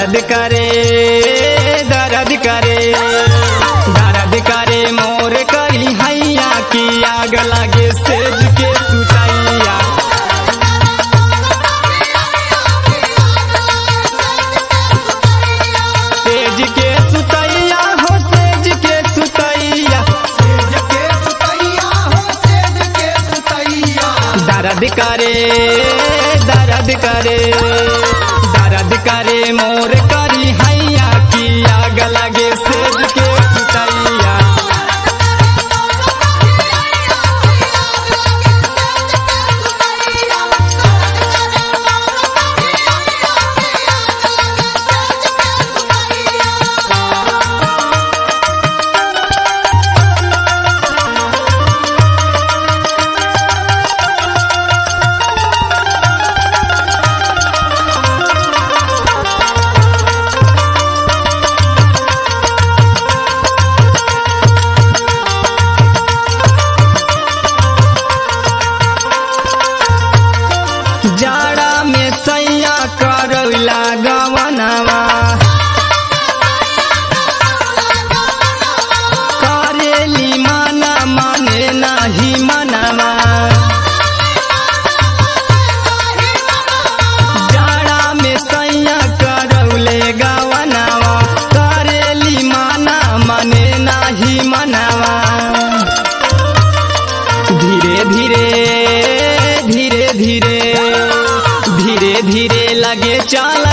दर्द करे दर्द करे दर्द करे मोर करी हैया की आग लागे सेज के सुतैया सेज के सुतैया हो सेज के सुतैया सेज के सुतैया हो सेज के सुतैया दर्द करे दर्द करे दर्द करे मोर करी हैया की आग लागे सेज के सुतैया जाड़ा में सैया करौला गवनवा करेली माना माने नाही मनवा जाड़ा में सैया करौले गवनवा करेली माना माने नाही मनवा धीरे धीरे धीरे धीरे धीरे धीरे लगे चाल